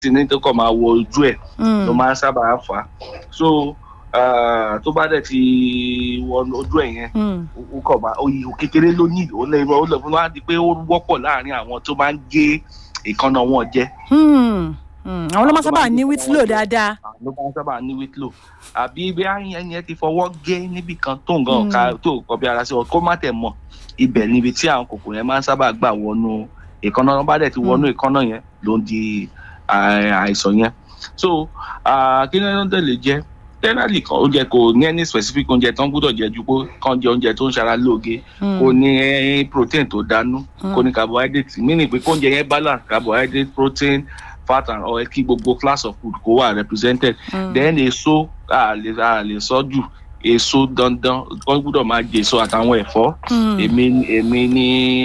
tí ní tó kàn máa wọ ojú ẹ̀ ló máa ń sábà fà á so tó bá dẹ̀ ti wọ ojú ẹ̀ yẹn ó kàn máa oyè kékeré ló ní ó lè ó lè fún wa di pé ó wọ́pọ̀ láàrin àwọn tó máa ń gé ìkànnà wọn jẹ. àwọn ló máa sábà ní wítìlò dáadáa. ló máa sábà ní wítìlò àbí ibi ẹni ẹ ti fọwọ́ gé níbì kan tó nǹkan ọ̀ka tó kọ bí ara sí ọ kó má tẹ̀ mọ̀ ibẹ̀ níbi tí àwọn kòkòrò yẹn máa ń sábà gbà wọnú ìkànnà wọn bá dẹ̀ ti wọnú ìkànnà yẹn ló ń di àìsàn yẹn so kí ni wọ́n tẹ̀lé jẹ́ generally kan oúnjẹ kò ní any specific oúnjẹ tó ń gbúdọ̀ jẹ ju pé kàn jẹ oúnjẹ tó ń ṣara lóge kò ní protein tó dánú kò ní carbohydrate meaning pé kóúnjẹ yẹn balance carbohydrate protein fat and oil kí gbogbo class of food kó wà represented mm. then èso a lè a lè sọ jù èso dandan wọ́n gbúdọ̀ máa jẹ èso àtàwọn ẹ̀fọ́ èmi èmi ní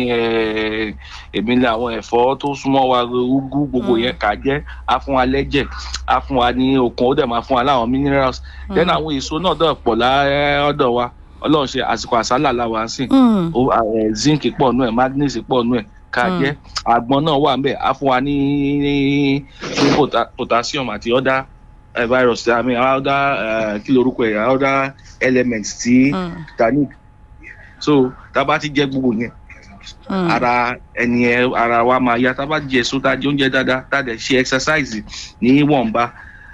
èmi ní àwọn ẹ̀fọ́ tó súnmọ́ wa ugu gbogbo yẹn kà jẹ́ á fún wa lẹ́jẹ̀ á fún wa ní okun ó dẹ̀ máa fún wa láwọn minerals then àwọn èso náà dọ̀ pọ̀ lọ́dọ̀ wa ọlọ́run ṣe àsìkò àsálà làwọn á sìn zinc pọ̀ nù ẹ̀ magnesium pọ̀ nù ẹ̀ ká jẹ́ àgbọn náà wà nbẹ̀ á fún wa ní ní potassium àti other uh, virus i mean other uh, kí lorúkọ ẹ̀ other elements tí tanic so tá a bá ti jẹ gbogbo yẹn ara ẹni ẹ ara wa máa yá tá a bá jẹ èso tá a jẹ oúnjẹ dáadáa tá a dẹ̀ ṣe exercise ní wọ̀nba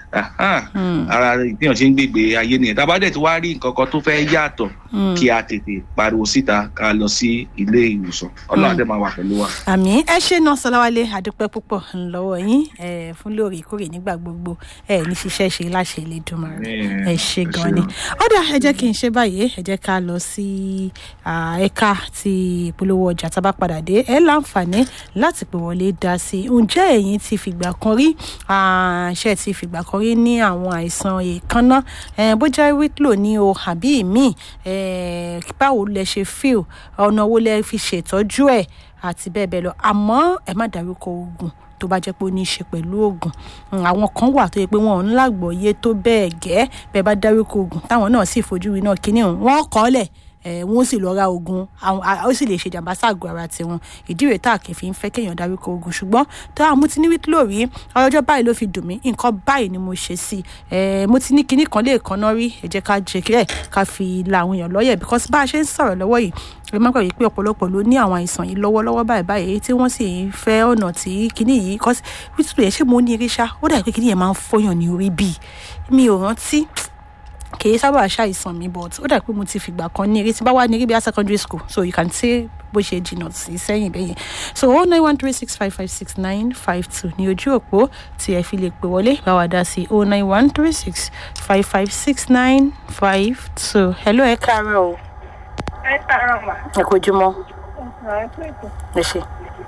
ara ìpínyàn ṣe ń gbègbè ayé nìyẹn tá a bá dẹ̀ ti wá rí nǹkan kan tó fẹ́ yàtọ̀ kí a tètè pariwo síta ká lọ sí ilé ìwòsàn ọlọ́run àdé máa wà pẹ̀lú wa. àmì ẹ ṣe náà sọláwálé àdúpẹ́ púpọ̀ ńlọ́wọ́ yín fún lóòrèkóòrè nígbà gbogbo ẹ ní ṣiṣẹ́ ṣe láṣẹ Elédùmarè ẹ ṣe gan ni. ọ̀dà ẹ jẹ́ kí n ṣe báyìí ẹ jẹ́ ká lọ sí ẹ̀ka ti ìpolówó ọjà tá a bá padà dé ẹ láǹfààní láti pè wọlé dá sí i ǹjẹ́ ẹ̀yin ti fìgbà kan rí ṣe ti fìgbà kan rí ní àwọn àìsàn èèkánná bójá wítlò ní o àbí míì báwo lẹ ṣe feel ọ̀nà wo lẹ fi ṣètọ́jú ẹ̀ àti bẹ́ẹ̀ bẹ́ẹ̀ lọ àmọ́ ẹ má dárúkọ oògùn tó bá jẹ́ pé ó ní í ṣe pẹ̀lú oògùn àwọn kan wà tó yẹ pé wọn ò ń lágbọ̀ọ́yé tó bẹ́ẹ̀ gẹ́ bẹ́ẹ̀ bá dárúkọ oògùn táwọn náà sì fojú rí náà kíní wọn kọ́ lẹ̀ wọn sì lọ ra oògùn ó sì lè ṣe jàǹbá ságọ́ ara tiwọn ìdí rèé tá a kì í fi ń fẹ́ kéèyàn dárúkọ oògùn ṣùgbọ́n tó àwọn mo ti ní wíkìlò rí ọjọ́ báyìí ló fi dùn mí nǹkan báyìí ni mo ṣe sí i mo ti ní kinní kan lè kan náà rí ẹ jẹ́ ká jẹ́ kí ẹ̀ ká fi la àwọn èèyàn lọ́yẹ̀ because bá a ṣe ń sọ̀rọ̀ lọ́wọ́ yìí ẹ má gbàgbé pé ọ̀pọ̀lọpọ̀ ló ní àwọn àìsàn yìí lọ́wọ́lọ́wọ́ báyìí báyìí tí wọ́n sì ń fẹ́ ọ̀nà tí kinní yìí cause wíkìlò yẹn ṣé mo ní eré ṣá ó dà pé kinní yẹn máa ń fọyàn ní orí bíi mi ò rántí kìí sábà ṣàìsàn mi but ó dà pé mo ti fìgbà kan ní eré tí bá wà ní eré bí i secondary school so you can say bó ṣe jìnnà sí sẹ́yìn bẹ́yẹn so oh nine one three six five five six nine five two ní ojú òpó tí ẹ fi lè pè wọlé bá wa dá sí oh nine one three six five five six nine five two hello ẹ káàárọ̀ o. ẹ káàárọ̀ mà. ẹ kò jùmọ̀. ẹ kú ètò. ẹ ṣe.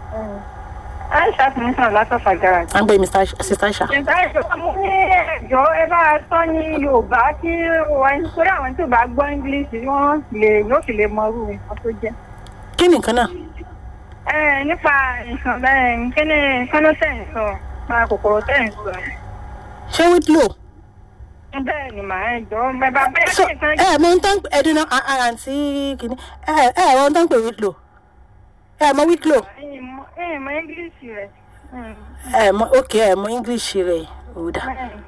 aisha ti ń sọ̀rọ̀ látọ̀fà garage. à ń gbé mr sister aisha. ìgbà ìjọba mo ní ẹjọ́ ẹ bá a sọ ní yorùbá kí wọ́n nítorí àwọn tó bá gbọ́ english wọ́n lè yóò sì lè mọ irú nǹkan tó jẹ́. kí ni nǹkan náà. ẹ nípa nǹkan bẹ́ẹ̀ kí ni kánú tẹ̀ ń sọ nípa kòkòrò tẹ̀ ń sọ. ṣé wíńdò. bẹ́ẹ̀ ni màá ẹ jọ bẹ́ẹ̀ bá bẹ́ẹ̀ so kí nǹkan. ẹ mọ ohun tó ń pè ẹdínà àǹtí kìíní ẹ ẹ mọ ohun tó ń pè wíńdò ẹ mọ wíńdò ẹ mọ english rẹ. ẹ mọ ok ẹ mọ english rẹ ò dà.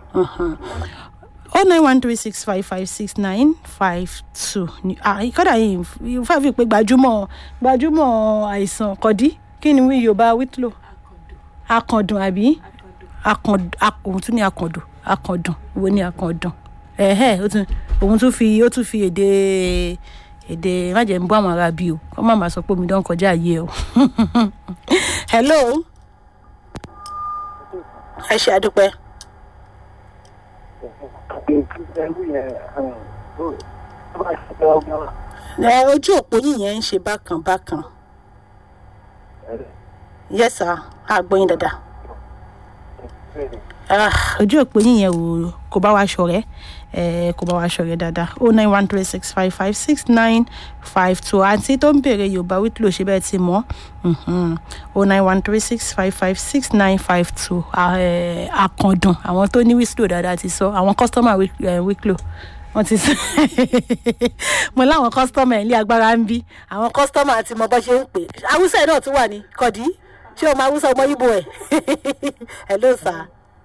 oh nine one three six five five six nine five two kọ́dà yìí fẹ́ fi pé gbajúmọ̀ gbajúmọ̀ àìsàn kọ́dí kí ni wí yorùbá wítìlò akàndùn àbí akàndùn tún ní akàndùn akàndùn wo ni akàndùn ẹ̀hẹ́ ó tún òun tún fi ó tún fi èdè èdè májẹ̀ ń bọ́ àwọn ará bí o kọ́ má máa sọ pé omi dán kọjá yé o hello ẹ ṣe àdúpẹ́. ẹ ojú òpó yìí yẹn ń ṣe bákan bákan yes sir àgbọ̀yìn dada ojú òpó yìí yẹn ò kò bá wa ṣọ̀rẹ́ kò bá wa ṣọ̀rẹ́ dáadáa o nine one three six five five six nine five two àǹtí tó ń béèrè yorùbá wíìtìlò ṣe bẹ́ẹ̀ ti mọ́ o nine one three six five five six nine five two àkàndùn àwọn tó ní wíìtìlò dáadáa ti sọ àwọn kọ́sítọ́mà wíìtìlò wọ́n ti sọ mo láwọn kọ́sítọ́mà ẹ̀ ní agbára ń bí àwọn kọ́sítọ́mà àti mọ bọ́ ṣe ń pè haúsá náà tún wà ní kọ̀dí ṣé o máa haúsá ọmọ ibo ẹ̀ ẹ̀ ló sà á.